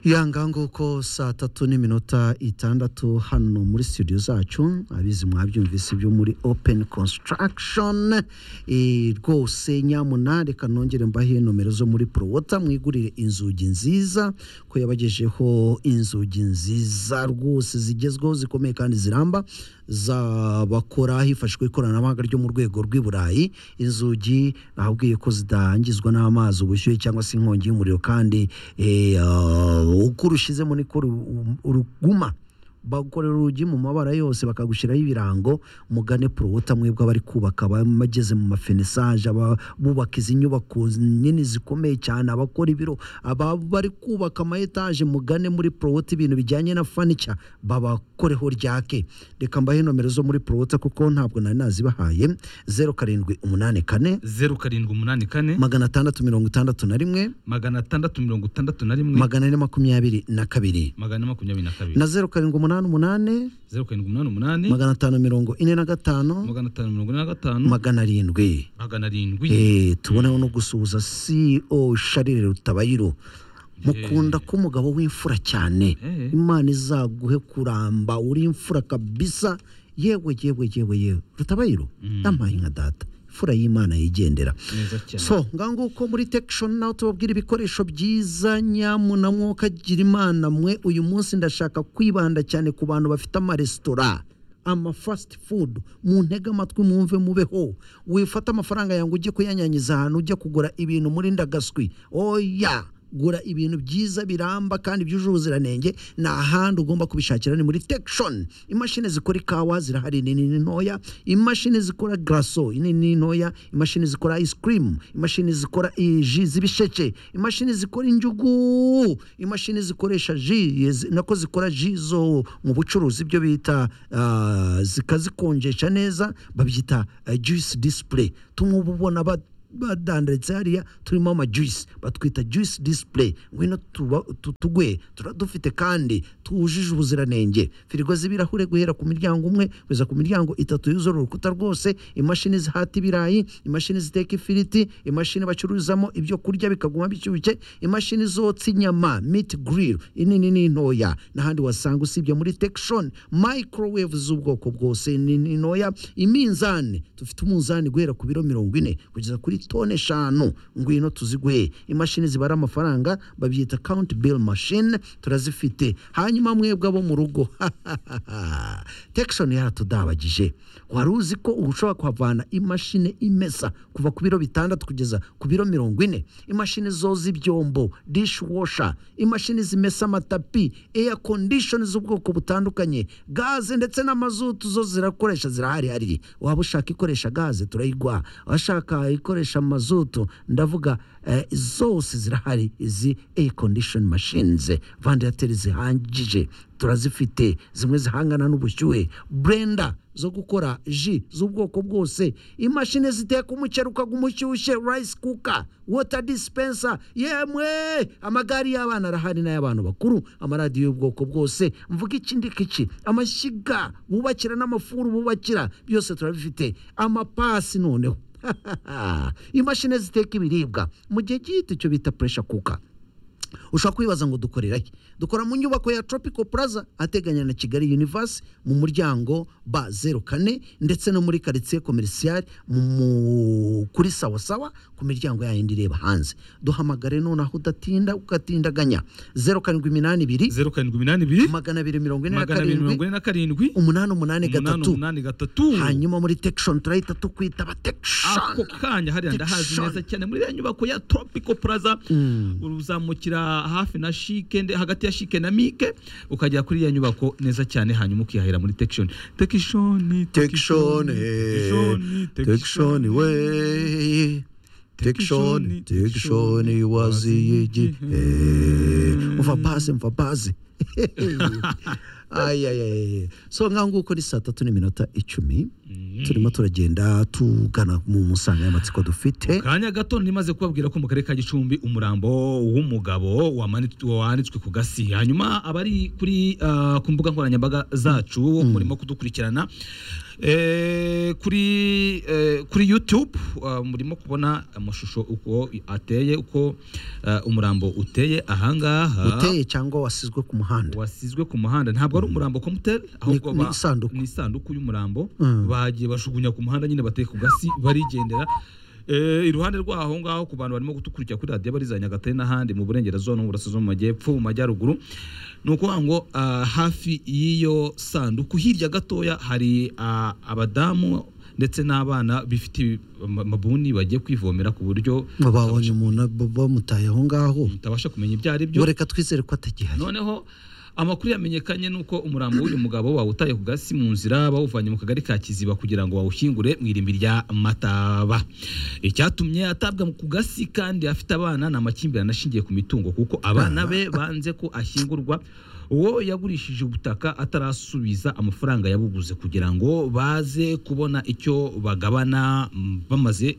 yanga nguko saa tatu n'iminota itandatu hano muri studio zacu abizi mwabyumvise byo muri open construction Eh, rwose nyamuna reka nongere mbahe nomero zo muri prowota mwigurire inzugi nziza ko yabagejeho inzugi nziza rwose zigezweho zikomeye kandi ziramba zabakora hifashishwa ikoranabuhanga ryo mu rwego rw'i burayi inzugi ahubwiye ko zidangizwa n'amazi ubushyuhe cyangwa se inkongi y'umuriro kandi eh, ah, uko urushizemo niko ru- uruguma bagukorera urugi mu mabara yose bakagushyiraho ibirango mugane porowota mwebwe abari kubaka abageze mu mafenesaje abubaka izi nyubako nini zikomeye cyane abakora ibiro aba bari kubaka ama etaje mugane muri porowota ibintu bijyanye na fanica babakoreho ryake reka mbahe nomero zo muri porowota kuko ntabwo nari nazibahaye zeru karindwi umunani kane zeru karindwi umunani kane magana atandatu mirongo itandatu na rimwe magana atandatu mirongo itandatu na rimwe magana ane makumyabiri na kabiri magana ane makumyabiri na kabiri na zeru karindwi umunani umunani zeru karindwi umunani umunani magana atanu mirongo ine na gatanu magana atanu mirongo ine na gatanu magana arindwi magana arindwi Eh, tuboneho no gusuhuza ceo sharire rutabayiro mukunda ko umugabo w'imfura cyane Eh. imana izaguhe kuramba uri imfura kabisa yewe yewe yewe yewe rutabayiro ndampaye nka data imfura y'imana yigendera neza cyane so nganguko muri tekishoni nawe tubabwira ibikoresho byiza nyamuna mwuka gira imana mwe uyu munsi ndashaka kwibanda cyane ku bantu bafite amaresitora ama fasiti fudu mu ntege amatwi mwumve mubeho wifata amafaranga yangu ujye kuyanyanyiza ahantu ujya kugura ibintu muri ndagaswi oya gura ibintu byiza biramba kandi byujuje ubuziranenge ni ahandi ugomba kubishakira ni muri tekishoni imashini zikora ikawa zirahari nini n'intoya imashini zikora garaso nini n'intoya imashini zikora ice cream imashini zikora eh, ji z'ibisheke imashini zikora injugu imashini zikoresha ji eh, zi- nako zikora ji zo mu bucuruzi ibyo bita ah, zikazikonjesha neza babyita eh, juice display tumwe uba ubona ba- badandaritse hariya turimo amajuice batwita juice display ngwino tuba- tu- tugwe turadufite kandi twujuje ubuziranenge firigo z'ibirahure guhera ku miryango umwe kugeza ku miryango itatu yuzura urukuta rwose imashini zihata ibirayi imashini ziteka ifiriti imashini bacururizamo ibyo kurya bikaguma bishyushye imashini zotsa inyama meat grill inini n'intoya n'ahandi wasanga usibye muri tekishoni microwave z'ubwoko bwose inini n'intoya iminzani dufite umunzani guhera ku biro mirongo ine kugeza kuri tone eshanu ngwino tuziguhe imashini zibara amafaranga babyita count bill machine turazifite hanyuma mwebwe abo mu rugo tekishoni yaratudabagije wari uzi ko ubu ushobora kuhavana imashini imesa kuva ku biro bitandatu kugeza ku biro mirongo ine imashini zoza ibyombo dishwasha imashini zimesa amatapi air condition z'ubwoko butandukanye gaze ndetse n'amazutu zo zirakoresha zirahari hari waba ushaka ikoresha gaze turayiguha abashaka ikoresha amazutu ndavuga eh, zose zirahari izi air condition machines vandarateri zihangije turazifite zimwe zihangana n'ubushyuhe brenda zo gukora ji z'ubwoko bwose imashini ziteka umuceri ukaguma ushyushye rice cooker water dispenser yemwe amagare y'abana arahari n'ay'abantu bakuru amaradiyo y'ubwoko bwose mvuga ikindi kiki amashyiga bubakira n'amafuru bubakira byose turabifite amapasi noneho imashini ziteka ibiribwa mu gihe gito icyo bita puresha kuka ushobora kwibaza ngo dukorera he dukora mu nyubako ya tropical plaza ateganya na kigali universe mu muryango ba zeru kane ndetse no muri karitsiye komerisiyari mu kuri sawasawa ku miryango yayindi ireba hanze duhamagare nonaho udatinda ugatindaganya zeru karindwi iminani ibiri zeru karindwi iminani ibiri magana abiri mirongo ine na magana abiri mirongo karindwi ine na karindwi umunani umunani umunani gatatu umunani gatatu hanyuma muri tekishoni turahita tukwita abatekishoni ako kanya hariya ndahazi Diction. neza cyane muri ya nyubako ya tropical plaza uzamukira hafi na shike nde- hagati ya shike na mike ukagera kuri ya nyubako neza cyane hanyuma ukihahira muri tekishoni tekishoni Tekishoni, Tekishoni we. Tekishoni, Tekishoni waziyigi. Umva base, umva base. Ay, ay, ay. So nka nguko ni saa tatu n'iminota icumi turimo turagenda tugana mu nsanganyamatsiko dufite kanya gato ntimaze kubabwira ko mu karere ka gicumbi umurambo w'umugabo wamanit- wanitswe ku gasi hanyuma abari kuri ah, ku mbuga nkoranyambaga zacu murimo kudukurikirana Eh, kuri eh, kuri youtube ah, murimo kubona amashusho uko ateye uko ah, umurambo uteye ahangaha uteye cyangwa wasizwe ku muhanda wasizwe ku muhanda ntabwo ari umurambo komuteri ahubwo ni ba- isanduku. ni isanduku y'umurambo Mm. bagiye bashugunya ku muhanda nyine bateye ku gasi barigendera Eh, iruhande rwaho ngaho ku bantu barimo gutukurikira kuri radiyo bariza nyagatare n'ahandi mu burengerazuba no mu burasirazuba mu majyepfo mu majyaruguru ni ukuvuga ngo ah, hafi y'iyo sanduku hirya gatoya hari ah, abadamu ndetse n'abana bifite ama- amabuni bagiye kwivomera ku buryo ngo babonye umuntu ab- bamutaye aho ngaho utabasha kumenya ibyo ari byo ngo reka twizere ko atagihari noneho amakuru yamenyekanye ni uko umurambo w'uyu mugabo wawutaye ku gasi mu nzira bawuvanye mu kagari ka kiziba kugira ngo bawushyingure mu irimbi rya mataba icyatumye atabwa ku gasi kandi afite abana ni amakimbirane ashingiye ku mitungo kuko abana be banze ko ashyingurwa uwo yagurishije ubutaka atarasubiza amafaranga yabuguze kugira ngo baze kubona icyo bagabana mm, bamaze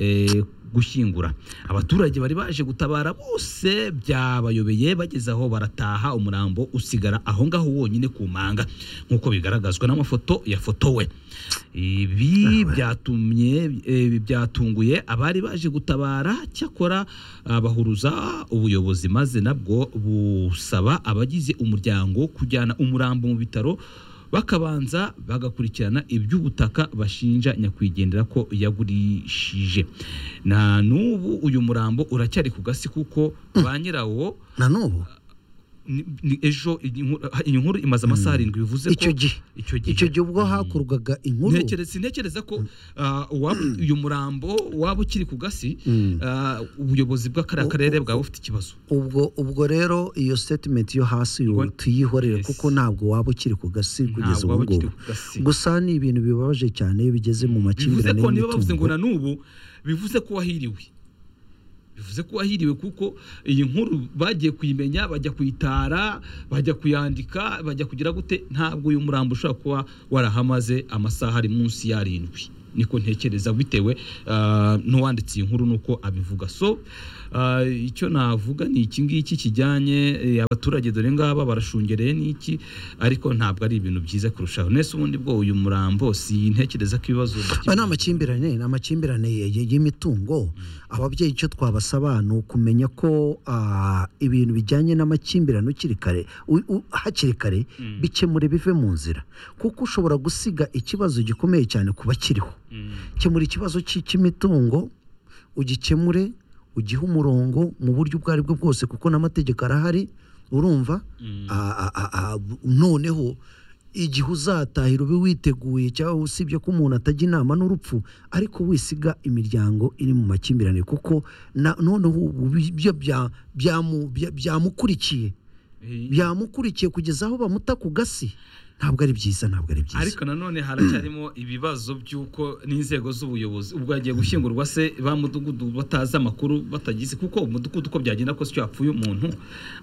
eh, gushyingura abaturage bari baje gutabara bose byabayobeye bageze aho barataha umurambo usigara aho ngaho wonyine ku manga nk'uko bigaragazwa n'amafoto yafotowe ibi byatumye eh, byatunguye abari baje gutabara cyakora ah, bahuruza ubuyobozi maze nabwo busaba abagize umuryango kujyana umurambo mu bitaro bakabanza bagakurikirana iby'ubutaka bashinja nyakwigendera ko yagurishije na n'ubu uyu murambo uracyari ku gasi kuko ba nyirawo na n'ubu ni- ni ejo iyi nkuru- iyi nkuru imaze amasaha arindwi bivuze ko icyo gihe icyo gihe icyo gihe ubwo hakurwaga inkuru Ntekereza- sintekereza ko ah, uwaba- uyu murambo waba ukiri ku gasi Mm. ah, ubuyobozi bw'akariya karere bwaba bufite ikibazo ubwo ubwo rero iyo statement yo hasi ubu Ngo- tuyihorere Yes. kuko ntabwo waba ukiri ku gasi kugeza Ntabwo ubu waba ukiri ngubu ku gasi. gusa ni ibintu bibabaje cyane iyo bigeze mu bivuze makimbirane ko niba bavuze ngo y'imitungo na n'ubu bivuze ko wahiriwe bivuze ko wahiriwe kuko iyi nkuru bagiye kuyimenya bajya kuyitara bajya kuyandika bajya kugira gute ntabwo uyu murambo ushobora kuba warahamaze amasaha ari munsi y'arindwi niko ntekereza bitewe ah, n'uwanditse iyi nkuru nuko abivuga so ah, icyo navuga ni iki ngiki kijyanye eh, abaturage dore ngaba barashungereye n'iki ariko ntabwo ari ibintu byiza kurushaho nese ubundi bwo uyu murambo sintekereza ko ibibazo aba ni amakimbirane ni amakimbirane y- y- y'imitungo ababyeyi icyo twabasaba ni ukumenya ko ah, ibintu bijyanye n'amakimbirane ukiri kare u- u- hakiri kare Mm. bikemure bive mu nzira kuko ushobora gusiga ikibazo gikomeye cyane ku bakiriho Mm. kemura ikibazo cy- cy'imitungo ugikemure ugihe umurongo mu buryo ubwo ari bwo bwose kuko n'amategeko arahari urumva Mm. Ah, ah, ah, ah, noneho igihe uzatahira ube witeguye cyangwa usibye ko umuntu atajya inama n'urupfu ariko wisiga imiryango iri mu makimbirane kuko na- noneho ubu byo bya- byamu- bya- byamukurikiye byamukurikiye kugeza aho bamuta ku gasi ntabwo ari byiza ntabwo ari byiza ariko nanone haracyarimo ibibazo by'uko n'inzego z'ubuyobozi ubwo yagiye gushyingurwa se ba mudugudu batazi amakuru batagize kuko umudugudu uko byagenda kose iyo hapfuye umuntu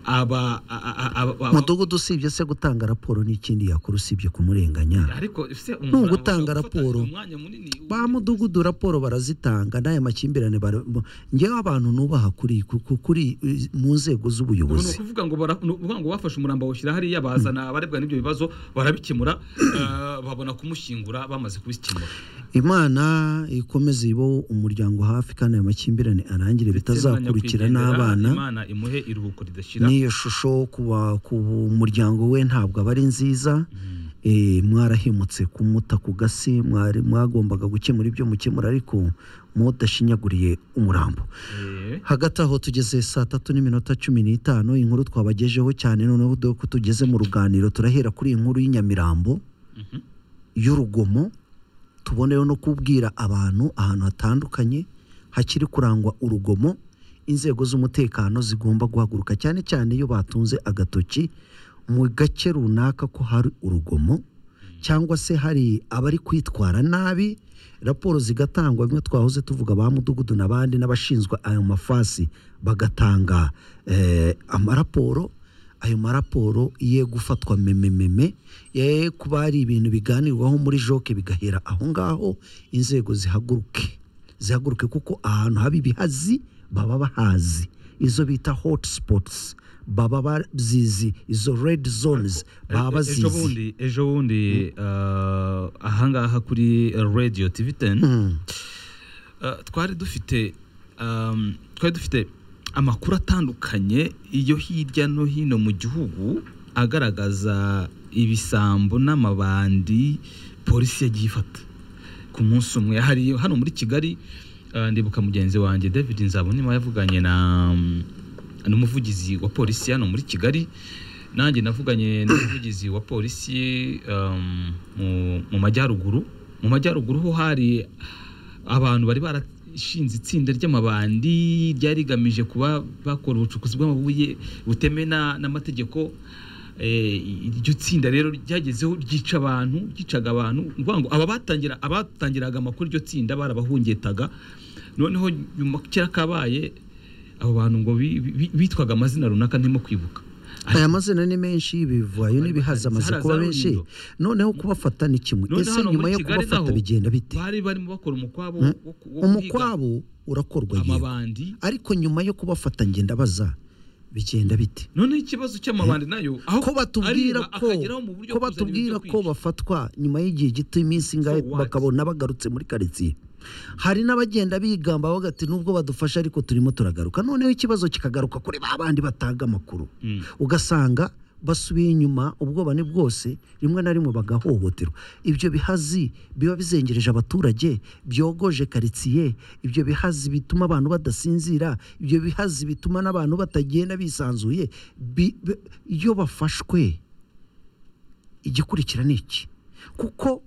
aba a- a- a- aba- aba- umudugudu usibye se gutanga raporo n'ikindi yakora usibye kumurenganya ariko se Ni ugutanga raporo. umwanya munini ba mudugudu raporo barazitanga n'aya makimbirane bara- ngewe abantu nubaha kuri ku- kuri mu nzego Ubu ni z'ubuyobozi ukuvuga ngo bara- ni ukuvuga ngo bafashe umurambo bawushyira hariya bazana abarebwa n'ibyo bibazo barabikemura eh, babona kumushyingura bamaze kubikemura imana ikomeze ibo umuryango hafi kandi ayo makimbirane arangire bitazakurikira n'abana imana imuhe iruhuko ridashira n'iyo shusho ku ba- ku muryango we ntabwo aba ari nziza Eh, mwarahemutse kumuta ku gasi mwari- mwagombaga gukemura ibyo mukemura ariko mudashinyaguriye umurambo Eh, hagati aho tugeze saa tatu n'iminota cumi n'itanu inkuru twabagejeho cyane noneho dore ko tugeze mu ruganiro turahera kuri iyi nkuru y'inyamirambo mhm. y'urugomo tuboneyeho no kubwira abantu ahantu hatandukanye hakiri kurangwa urugomo inzego z'umutekano zigomba guhaguruka cyane cyane iyo batunze agatoki mu gace runaka ko hari urugomo cyangwa se hari abari kwitwara nabi raporo zigatangwa bimwe twahoze tuvuga ba mudugudu n'abandi n'abashinzwe ayo mafasi bagatanga eh, amaraporo ayo maraporo ye gufatwa memememe ye kuba ari ibintu biganirwaho muri joke bigahera aho ngaho inzego zihaguruke zihaguruke kuko ahantu haba ibihazi baba bahazi izo bita hotspots baba bazizi izo red zones baba bazizi ejo bundi ejo bundi ah, ahangaha kuri radio tv teni Mm. Uh, twari dufite um, twari dufite amakuru atandukanye iyo hirya no hino mu gihugu agaragaza ibisambo n'amabandi polisi yagiye ifata ku munsi umwe hari hano muri kigali uh, ndibuka mugenzi wanjye david nzabonima yavuganye na um, n'umuvugizi wa polisi hano muri kigali nanjye navuganye n'umuvugizi wa polisi um, mu, mu majyaruguru mu majyaruguru ho hari abantu bari barashinze itsinda ry'amabandi ryari rigamije kuba bakora ubucukuzi bw'amabuye butemewe na- n'amategeko Eh, iryo tsinda rero ryagezeho ryica abantu ryicaga abantu ni ukuvuga ngo aba batangira abatangiraga amakuru iryo tsinda barabahungetaga noneho nyuma kera kabaye abo bantu ngo bi- bi- bitwaga amazina runaka ntimo kwibuka aya mazina ni menshi y'ibivu ayo Bari n'ibihaza amaze bahari, kuba zara menshi rurindo. noneho kubafata ni kimwe None ese hano nyuma muri yo Kigali kubafata naho bigenda bite bari barimo bakora umukwabo Mm. wo ku- wo kwiga umukwabo urakorwa yego amabandi ariko nyuma yo kubafata ngenda baza bigenda bite noneho ikibazo cy'amabandi nayo aho ko batubwira ariba ko akageraho mu buryo ko bwo kuzana ibyo batubwira ko kwica. bafatwa nyuma y'igihe gito iminsi ingahe So what? bakabona bagarutse muri karitsiye hari n'abagenda bigamba bavuga ati nubwo badufasha ariko turimo turagaruka noneho ikibazo kikagaruka kuri ba bandi batanga amakuru Mm. ugasanga basubiye inyuma ubwoba ni bwose rimwe na rimwe bagahohoterwa ibyo bihazi biba bizengereje abaturage byogoje karitsiye ibyo bihazi bituma abantu badasinzira ibyo bihazi bituma n'abantu batagenda bisanzuye Bi- bi- iyo bafashwe igikurikira ni iki kuko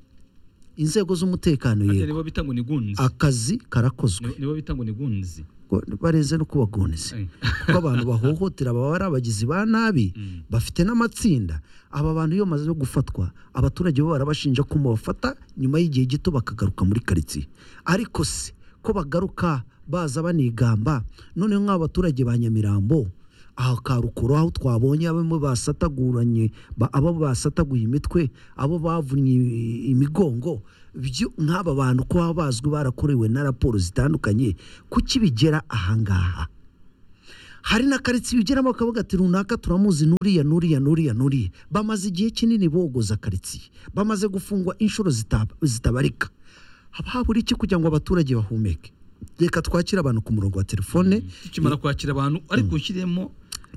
inzego z'umutekano Harya yego nibo bita ngo ni gunzi akazi karakozwe Nibo- nibo bita ngo ni gunzi Ngo bareze no kubagoneza Eh. kuko abantu bahohotera baba ari abagizi ba nabi Mm. bafite n'amatsinda aba bantu iyo bamaze gufatwa abaturage bo barabashinja ko mubafata nyuma y'igihe gito bakagaruka muri karitsiye ariko se ko bagaruka baza banigamba noneho nk'aba baturage ba nyamirambo aha karukuru aho twabonye abamo basataguranye ba- abo basataguye imitwe abo bavunnye i- imigongo byo nk'aba bantu ko baba bazwi barakorewe na raporo zitandukanye kuki bigera ahangaha hari na karitsiye ugeramo bakavuga ati runaka turamuzi nuriya nuriya nuriya nuriya bamaze igihe kinini bogoza karitsiye bamaze gufungwa inshuro zita- zitabarika haba habura iki kugira ngo abaturage bahumeke reka twakire abantu ku murongo wa telefone tukimara kwakira abantu ariko ushyiremo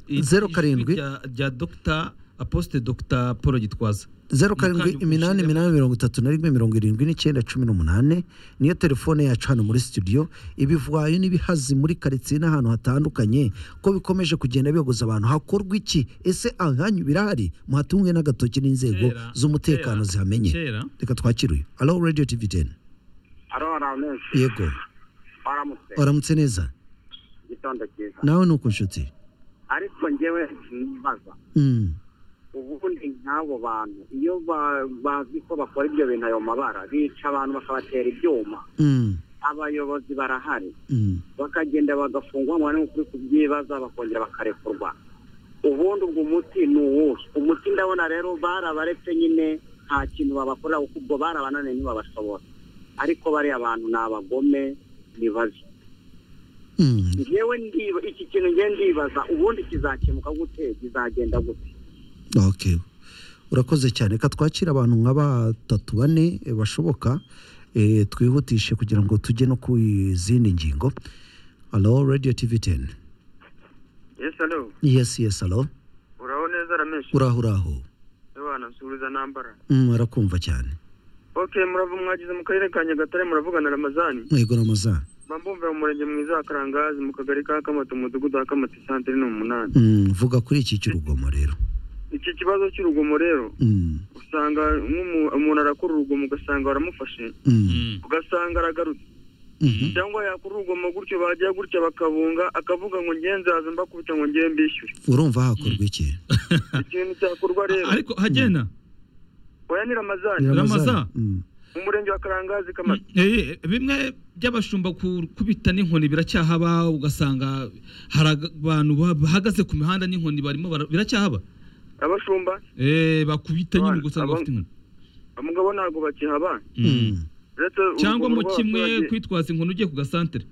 i- Zeru ijwi karindwi. rya- rya dogita aposite dogita paul gitwaza zeru karindwi Mukandi iminani ushyiremo. iminani mirongo itatu na rimwe mirongo irindwi n'icyenda cumi n'umunani niyo telefone yacu hano muri studio ibivwayo n'ibihazi muri karitsiye n'ahantu hatandukanye ko bikomeje kugenda biyogoza abantu hakorwa iki ese ahanyu birahari muhatunge n'agatoki n'inzego Kera- z'umutekano kera- zihamenye kera reka twakire uyu alo radiyo tivi teni Haro Ramesi, yego waramutse uramutse neza igitondo cyiza. nawe ni uko nshuti Ariko njyewe nibaza Mm, ubundi nk'abo bantu iyo ba- bazi ko bakora ibyo bintu ayo mabara bica abantu bakabatera ibyuma mm, abayobozi barahari mm. bakagenda bagafungwa ngo barebe ukuri kubyibaza bakongera bakarekurwa ubundi ubwo umuti ni uwuhe umuti ndabona rero barabaretse nyine nta kintu babakorera kuko ubwo barabananiye ntibabashobora ariko bariya abantu ni abagome ni babi Mm. ngewe ndiba iki kintu ngewe ndibaza ubundi kizakemuka gute kizagenda gute Okay. urakoze cyane reka twakire abantu nka batatu bane eh, bashoboka eh, twihutishe kugira ngo tujye no ku zindi ngingo alo radiyo tivi teni Yes, hello. yesi yesi alo Uraho neza Ramesh. uraho uraho Ebana nsubiza nambara. Mm, arakumva cyane Okay, murava mwagize mu karere ka Nyagatare muravugana Ramazani. mwego ramaza Bambumve mu murenge mwiza wa Karangazi mu kagari ka Kamato mu mudugudu wa Kamato santere ni umunani. Mm, vuga kuri iki cy'urugomo rero Iki kibazo cy'urugomo rero Mm, usanga nk'umu- umuntu arakora urugomo ugasanga baramufashe mm, Mm. ugasanga aragarutse mhm, cyangwa yakora urugomo gutyo bagiye gutya bakabunga akavuga ngo ngewe nzaza mbakubita ngo ngewe mbishyure urumva hakorwa iki ikintu cyakorwa rero ariko hagenda oya ni Ramazani Ramaza. Mm. mu murenge wa Karangazi Mm, Kamato eh, bimwe by'abashumba ku- kubita n'inkoni biracyahaba ugasanga hari aga- abantu ba- bahagaze ku mihanda n'inkoni barimo bara- biracyahaba abashumba Eh, bakubita nyine Abana- ugasanga aba- bafite inkoni umugabo ntabwo bakihaba Mm. Mm. uretse cyangwa urugomo mu kimwe rw'abaturage- kwitwaza inkoni ugiye ku gasantere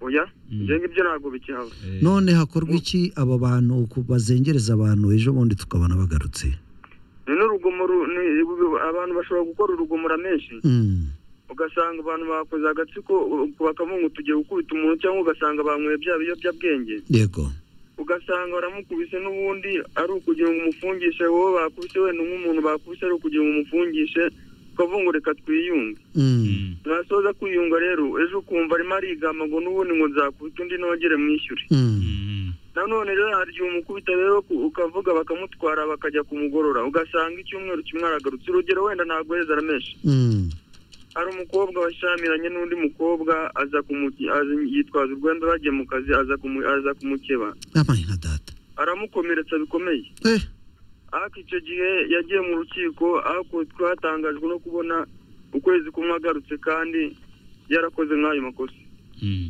oya Mm. njye ngibyo ntabwo bikihaba Eh, none hakorwa iki aba bantu ku- bazengereza abantu ejo bundi tukabona bagarutse none urugomo ru- ni- ru- abantu bashobora gukora urugomora menshi Mm. ugasanga abantu bakoze agatsiko u- bakavuga ngo tugiye gukubita umuntu cyangwa ugasanga banyweye bya biyobyabwenge yego ugasanga baramukubise n'ubundi ari ukugira ngo umufungishe wowe bakubise wenda nk'umuntu bakubise ari ukugira ngo umufungishe ukavuga ngo reka twiyunge Mm. mm, nasoza kwiyunga rero ejo ukumva arimo arigamba ngo n'ubundi ngo nzakubita undi nongere mwishyure Mm. mm, nanone rero hari igihe umukubita rero ku- ukavuga bakamutwara bakajya kumugorora ugasanga icyumweru kimwe aragarutse urugero wenda ntabwo yeza aramenshi Mm. hari umukobwa washyamiranye n'undi mukobwa aza kumuki- aza- yitwaza urwenda bagiye mu kazi aza kumu- aza kumukeba amaye nka data aramukomeretsa bikomeye eh ariko icyo gihe yagiye mu rukiko ariko twatangajwe no kubona ukwezi kumwe agarutse kandi yarakoze nk'ayo makosa mm.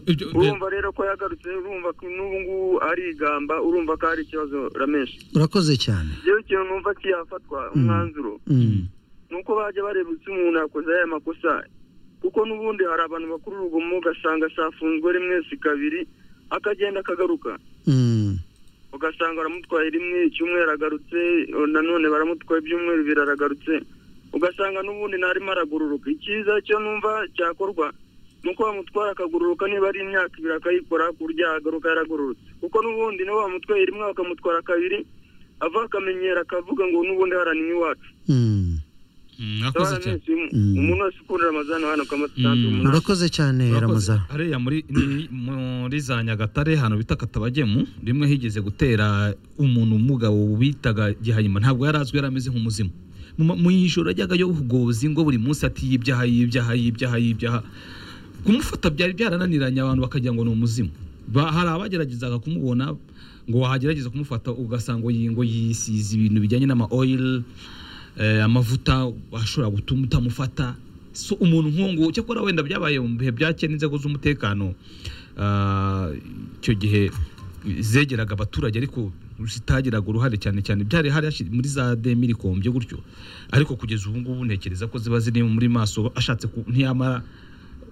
Ibyo- urumva rero ko yagarutse urumva ko n'ubu ngubu arigamba urumva ko hari ikibazo ramenshi urakoze cyane rero ikintu numva kiyafatwa umwanzuro Mm. ni uko bajya bareba icyo umuntu yakoze aya makosa kuko n'ubundi hari abantu bakuru urugomo ugasanga asafunzwe rimwe si kabiri akagenda akagaruka Mm. ugasanga baramutwaye rimwe icyumweru agarutse nanone baramutwaye ibyumweru bibiri aragarutse ugasanga n'ubundi ntarimo aragororoka icyiza cyo numva cyakorwa ni uko bamutwara akagororoka niba ari imyaka ibiri akayikora ku buryo yagaruka yaragororotse kuko n'ubundi niba bamutwaye rimwe bakamutwara kabiri ava akamenyera akavuga ngo n'ubundi harani iwacu Mm. Mm, Mwakoze cyane. Mm. umuntu wese ukurira amazani hano Mm. kamasitandi urakoze cyane Murakoze. ramaza hariya muri ni- muri za nyagatare ahantu bita katabagemu rimwe higeze gutera umuntu umugabo bitaga gihanyuma ntabwo yari azwi yari ameze nk'umuzimu Mu ma- mu ijoro yajyaga yogoboza ingo buri munsi ati yibyaha yibyaha yibyaha yibyaha kumufata byari byarananiranye abantu bakagira ngo ni umuzimu Ba- hari abageragezaga kumubona ngo wagerageza kumufata ugasanga iyi ngo yisize ibintu bijyanye n'ama oil eh, amavuta ashobora gutuma utamufata so umuntu nk'uwo cyakora wenda byabaye mu bihe byakera n'inzego z'umutekano ah, icyo gihe zegeraga abaturage ariko zitagiraga uruhare cyane cyane byari hari hashi- muri za demirikombye gutyo ariko kugeza ubu ngubu ntekereza ko ziba ziri muri maso ashatse ku- ntiyamara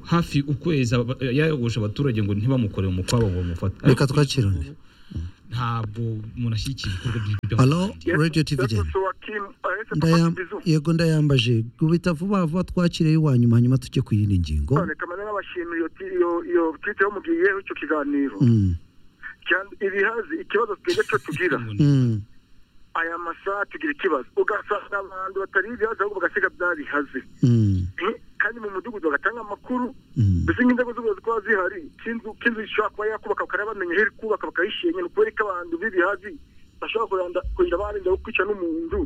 hafi ukwezi aba- yayogosha abaturage ngo ntibamukore umukwabo ngo bamufate reka Ariko twakire undi ntabwo umuntu ashyigikiye ibikorwa by'ibyo halo radio tv gen Ndaya- yego ndayambaje gubita vuba vuba twakire iwanyuma hanyuma tujye ku yindi ngingo kamera n'abashimira iyo ti- iyo- iyo twite mugiyeho icyo kiganiro Mm. Cyane- ibihazi ikibazo twebwe cyo tugira Mm. aya masaha tugira ikibazo ugasanga abantu batari ibihazi ahubwo bagasiga byabihaze Mm. kandi mu mudugudu bagatanga amakuru Mm. mbese nk'inzego z'ubuyobozi kuba zihari k'inzu k'inzu ishobora kuba yakubaka bakareba bamenya aho iri kubaka bakayishimye ni ukubera ko abantu b'ibihazi bashobora kuranda- kugira barinda wo kwica n'umuntu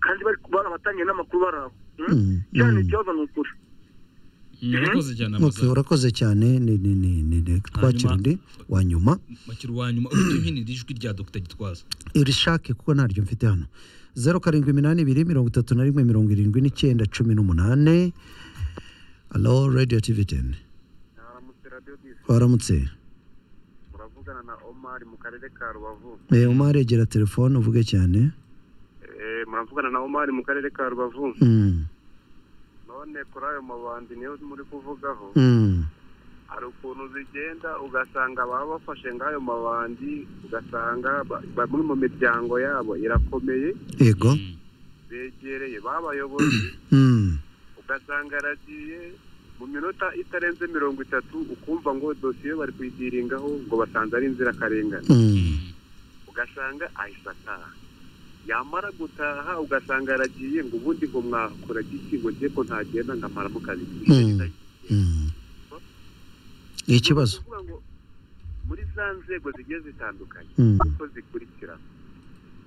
kandi bari barabatangiye n'amakuru bari aho Mm. cyane Mm. ikibazo ni ukuri murakoze cyane Okay, amasaha urakoze cyane ni ni ni ni ni- twakira undi wa nyuma makiri uwa nyuma uburyo nyine iri jwi rya dogita gitwaza irishake kuko ntaryo mfite hano zeru karindwi iminani ibiri mirongo itatu na rimwe mirongo irindwi n'icyenda cumi n'umunani alo radio tv ten twaramutse muravugana na omari mu karere ka rubavu Eh, umare gera telefone uvuge cyane muravugana na omari mu karere ka rubavu Mm, none kuri ayo mabandi niyo muri kuvugaho mm, hari ukuntu zigenda ugasanga baba bafashe nk'ayo mabandi ugasanga ba- bamwe mu miryango yabo irakomeye yego begereye babayobozi Mm, ugasanga aragiye mu minota itarenze mirongo itatu ukumva ngo dosiye bari kuyidiringaho ngo basanze ari inzirakarengane mm, ugasanga ahise ataha yamara gutaha ugasanga aragiye ngo ubundi ngo mwakora giki ngo njye ko ntagenda nkamara mu kazi Mm. mm. Ni ikibazo Kuvuga ngo muri za nzego zigiye zitandukanye Mm, uko zikurikira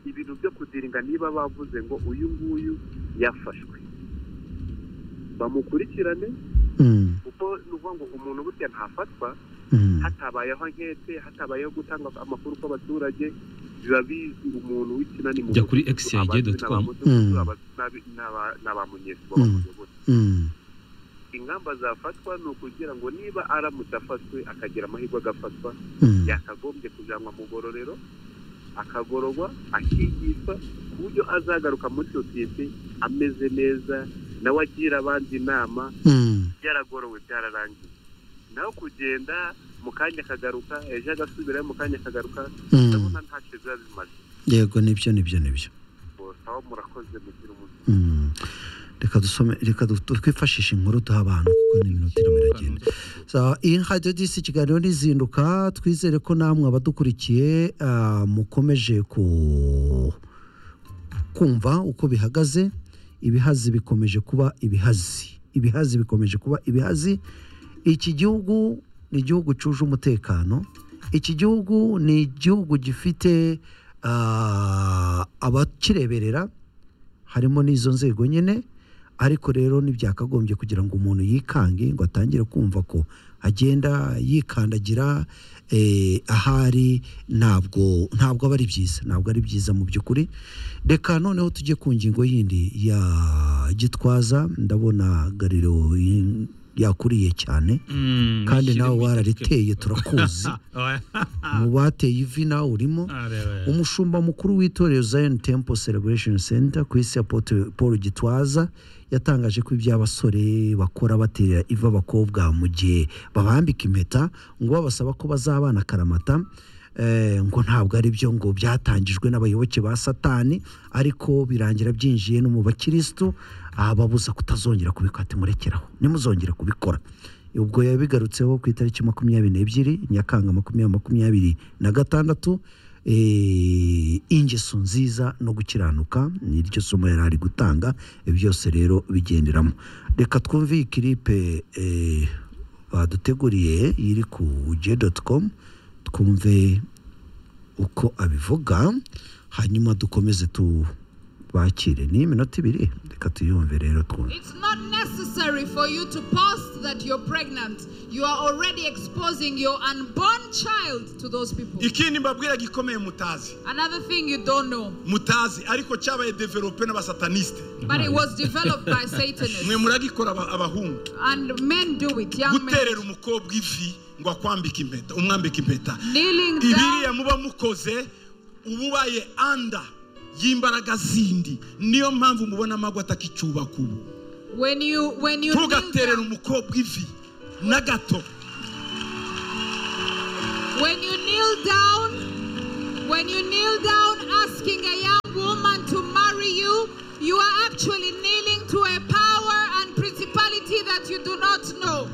ibintu byo kudiringa niba bavuze ngo uyu nguyu yafashwe bamukurikirane mm, kuko ni ukuvuga ngo umuntu burya ntafatwa mm, hatabayeho nkete hatabayeho gutanga amakuru kw'abaturage biba bizi umuntu w'ikinani mu Jya kuri mudugudu, xyg.com. abazi n'abamudugudu, abazi n'abi- n'aba- n'abamunyesi b'abayobora mm, ingamba zafatwa ni ukugira ngo niba aramutse afatwe akagira amahirwe agafatwa mm, yakagombye kujyanwa mu gororero akagororwa akigishwa ku buryo azagaruka muri sosiyete ameze neza nawe agira abandi inama mm, byaragorowe byararangiye naho kugenda mu kanya akagaruka ejo agasubirayo mu kanya akagaruka Mm. ndabona ntacyo biba bimaze yego nibyo nibyo nibyo aho murakoze mugira umunsi Mm. reka dusome reka du- du- twifashishe inkuru duha abantu kuko n'iminota irimo iragenda Sawa, iyi radiyo disi ikiganiro n'izinduka twizere ko namwe abadukurikiye ah, mukomeje ku kumva uko bihagaze ibihazi bikomeje kuba ibihazi ibihazi bikomeje kuba ibihazi iki gihugu ni igihugu cyuje umutekano iki gihugu ni igihugu gifite ah, abakireberera harimo n'izo nzego nyine ariko rero ntibyakagombye kugira ngo umuntu yikange ngo atangire kumva ko agenda yikandagira eh, ahari ntabwo ntabwo aba ari byiza ntabwo ari byiza mu by'ukuri reka noneho tujye ku ngingo yindi ya gitwaza ndabona gariro yi- yakuriye cyane Mm, kandi shira nawe mu warariteye itariki. turakuzi Oya. mu bateye ivi nawe urimo Ah, rero, rero. umushumba mukuru w'itorero zion temple celebration center ku isi ya Apotre paul gitwaza yatangaje ko iby'abasore bakora batera iva abakobwa mu gihe babambika impeta ngo babasaba ko bazabana karamata eh, ngo ntabwo ari byo ngo byatangijwe n'abayoboke ba satani ariko birangira byinjiye no mu bakirisitu ababuza kutazongera kubikora ati murekeraho nimuzongere kubikora ubwo yabigarutseho ku itariki makumyabiri n'ebyiri nyakanga makumyabiri makumyabiri na gatandatu eh, ingeso nziza no gukiranuka ni ryo somo yari ari gutanga ibyo byose rero bigenderamo reka twumve iyi kiripe eh, baduteguriye iri ku j com twumve uko abivuga hanyuma dukomeze tubakire ni iminota ibiri reka tuyumve rero twumve It's not necessary for you to post that you're pregnant. You are already exposing your unborn child to those people. ikindi mbabwira gikomeye mutazi Another thing you don't know, mutazi ariko cyabaye develope n'abasatanisite but it was developed by mwe Satanists. muragikora aba- abahungu And men do it, young men. guterera umukobwa ivi ngo akwambike impeta umwambike impeta Kneeling down ibiriya muba mukoze uba ubaye anda y'imbaraga zindi niyo mpamvu mubona amagwa atakicyubaka ubu when you when you kneel ntugaterere down, umukobwa ivi na gato when you kneel down, when you kneel down asking a young woman to marry you, you are actually kneeling to a power and principality that you do not know.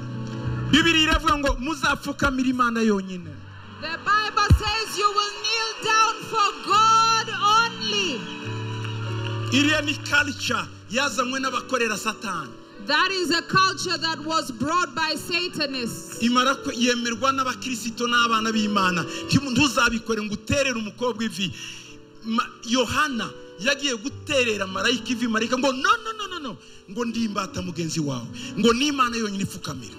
bibiri iravuga ngo muzapfukamire imana yonyine The Bible says you will kneel down for God only. iriya ni karica yazanywe n'abakorera satani That is a culture that was brought by Satanists. imara ko yemerwa n'abakirisito n'abana b'imana Ntimu- ntuzabikore ngo uterere umukobwa ivi Ma- yohana yagiye guterera marayika ivi marayika ngo no no no no no ngo ndimbata mugenzi wawe ngo n'imana yonyine ipfukamira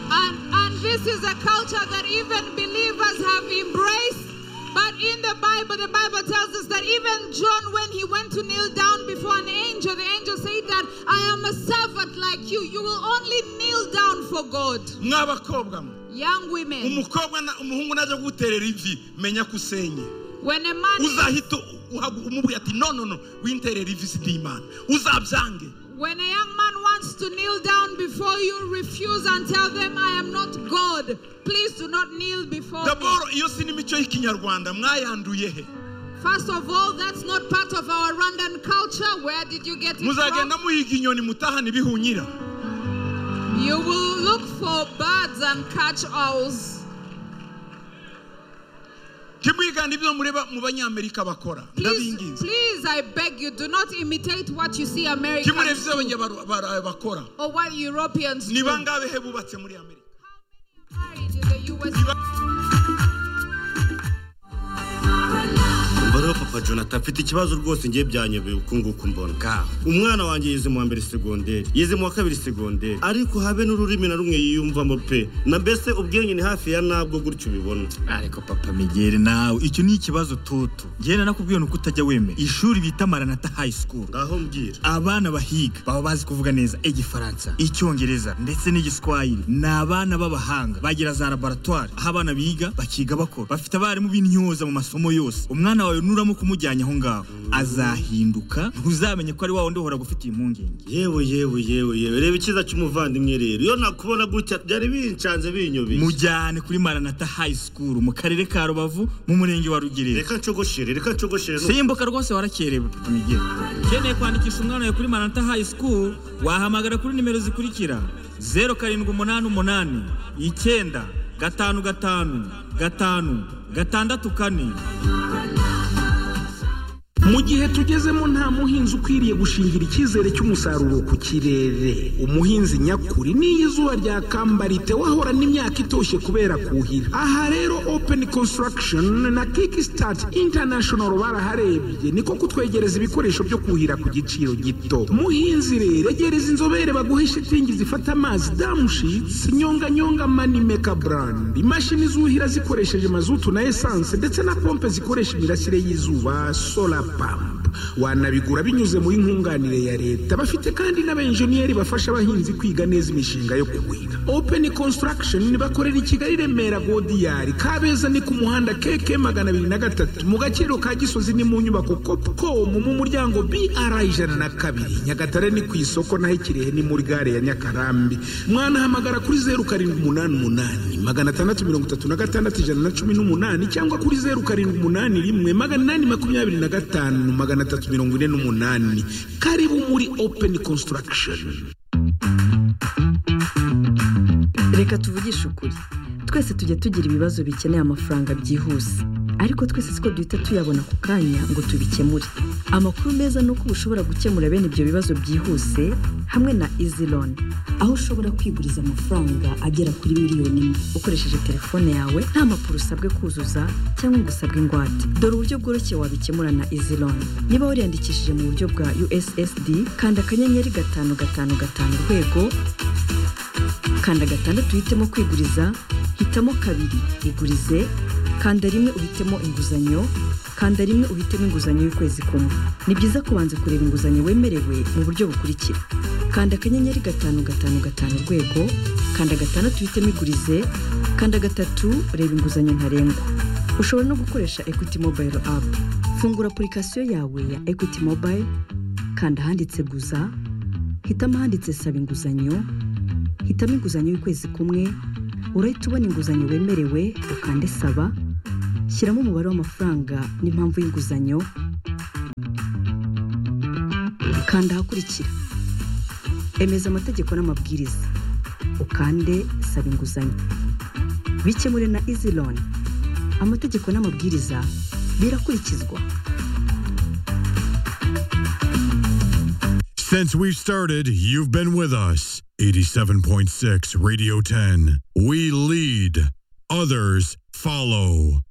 And, and this is a culture that even believers have embraced. But in the Bible, the Bible tells us that even John, when he went to kneel down before an angel, the angel said that I am a servant like you. You will only kneel down for God. mw'abakobwa mwe Young women, umukobwa na- umuhungu najya guterera ivi menya ko usenye when a man is uzahita u- uhagu- umubwira ati no no no winterera ivi si imana uzabyange When a young man wants to kneel down before you, refuse and tell them, I am not God. Please do not kneel before me. daboro iyo si n'imico y'ikinyarwanda mwayanduye he First of all, that's not part of our Rwandan culture. Where did you get it muzagenda from? muhiga inyoni mutahana ibihunyira You will look for birds and catch owls. kimwigana ibyo mureba mu banyamerika bakora Please, ndabinginze please, I beg you, do not imitate what you see kimureba Americans ibyo abanyabara bakora or what Europeans ni do. How bangahe he bubatse muri amerika many are married in the US? umva rero papa jonathan mfite ikibazo rwose ngiye byanyobeye uku nguku mbona ngaho umwana wanjye yize mu wa mbere segonderi yize mu wa kabiri segonderi ariko habe n'ururimi na rumwe yiyumvamo pe na mbese ubwenge ni hafi ya nabwo gutyo ubibona ariko papa migere nawe icyo ni ikibazo toto ngenda nakubwiye ni uko utajya wemera ishuri bita maranata high school ngaho mbwira abana bahiga baba bazi kuvuga neza igifaransa icyongereza ndetse n'igiswahili ni abana b'abahanga bagira za laboratwari aho abana biga bakiga bakora bafite abarimu b'intyoza mu masomo yose umwana wawe muka umujyanye aho ngaho azahinduka ntuzamenye ko ari wa wundi uhora gufitiye impungenge yewe yewe yewe yewe reba icyiza cy'umuvandimwe rero iyo nakubona gutya byari bincanze binyobeye mujyane kuri maranata hayi sikuru mu karere ka rubavu mu murenge wa rugerero reka ncogoshere reka ncogoshere simbuka rwose warakerewe migere ukeneye kwandikisha umwana wawe kuri maranata hayi sikuru wahamagara kuri nimero zikurikira zeru karindwi umunani umunani icyenda gatanu gatanu gatanu gatandatu kane mu gihe tugezemo nta muhinzi ukwiriye gushingira icyizere cy'umusaruro ku kirere umuhinzi nyakuri n'iyo izuba ryakambarite wahora n'imyaka itoshye kubera kuhira aha rero open construction na kickstart international baraharebye niko kutwegereza ibikoresho byo kuhira ku giciro gito muhinzi rero egereza inzobere baguhe shitingi zifata amazi damushitsi nyonganyonga manimeka brand imashini zuhira zikoresheje mazutu na esanse ndetse na pompe zikoresha imirasire y'izuba solar pump wanabigura binyuze muri nkunganire ya leta bafite kandi n'abenjeniyeri bafasha abahinzi kwiga neza imishinga yo kuhira open construction bakorera i kigali remera godiyari kabeza ni ku muhanda keke magana abiri na gatatu mu gaciro ka gisozi ni mu nyubako copcom mu muryango br ijana na kabiri nyagatare ni ku isoko naho ikirehe ni muri gare ya nyakarambi mwanahamagara kuri zeru karindwi umunani umunani magana atandatu mirongo itatu na gatandatu ijana na cumi n'umunani cyangwa kuri zeru karindwi umunani rimwe magana inani makumyabiri na gatanu magana atatu mirongo ine n'umunani karibu muri open construction reka tuvugishe ukuri twese tujya tugira ibibazo bikeneye amafaranga byihuse ariko twese siko duhita tuyabona ku kanya ngo tubikemure amakuru meza ni uko ushobora gukemura bene ibyo bibazo byihuse hamwe na izi loni aho ushobora kwiguriza amafaranga agera kuri miliyoni imwe ukoresheje telefone yawe nta mpapuro usabwe kuzuza cyangwa ngo usabwe ingwate dore uburyo bworoshye wabikemura na izi loni niba wariyandikishije mu buryo bwa ussd kanda akanyenyeri gatanu gatanu gatanu urwego kanda gatandatu uhitemo kwiguriza hitamo kabiri igurize kanda rimwe uhitemo inguzanyo kanda rimwe uhitemo inguzanyo y'ukwezi kumwe ni byiza kubanza kureba inguzanyo wemerewe mu buryo bukurikira kanda akanyenyeri gatanu gatanu gatanu urwego kanda gatandatu uhitemo igurize kanda gatatu reba inguzanyo ntarengwa ushobora no gukoresha equity mobile app fungura apurikasiyo yawe ya equity mobile kanda ahanditse guza hitamo ahanditse saba inguzanyo hitamo inguzanyo y'ukwezi kumwe urahita ubona inguzanyo wemerewe ukande saba shyiramo umubare w'amafaranga n'impamvu y'inguzanyo kanda ahakurikira emeza amategeko n'amabwiriza ukande saba inguzanyo bikemure na izi loni amategeko n'amabwiriza birakurikizwa Since we started, you've been with us. 87.6 Radio 10. We lead, others follow.